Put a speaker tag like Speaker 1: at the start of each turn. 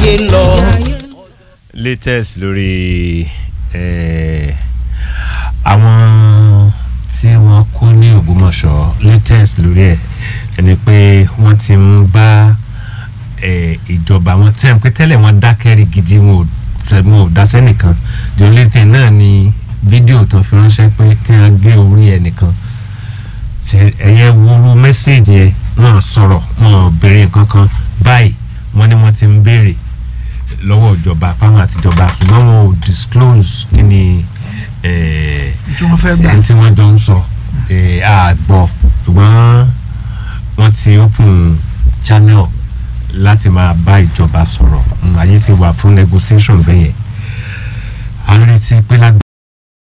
Speaker 1: ayé lọ.
Speaker 2: latest lórí eh, àwọn tí wọ́n kó ní Ògbómọ̀ṣọ́ latest lórí ẹ̀ ẹni pé wọ́n ti ń bá eh, ìjọba wọn tí wọ́n pé tẹ́lẹ̀ wọ́n dákẹ́rì gidi wọn ò tẹ- wọn ò dasẹ́ nìkan the only thing náà ni fídíò tó fi ránṣẹ́ pé tí wọ́n gé orí ẹnìkan ṣe ẹ̀yẹ wúru mẹ́sẹ̀gì yẹn wọ́n sọ̀rọ̀ wọ́n ò béèrè kankan báyìí wọ́n ní wọ́n ti ń béèrè lọ́wọ́ ìjọba àpamọ́ àtijọba ṣùgbọ́n wọn ò disclose kí ni eh,
Speaker 3: tí wọ́n fẹ́ gbà
Speaker 2: ẹni tí wọ́n jọ ń sọ eh, a gbọ́ ṣùgbọ́n wọ́n ti open channel láti máa bá ìjọba sọ̀rọ̀ Mm, àyè ti wà fún negotiation bẹ́yẹn a ń retí pé lágbàá.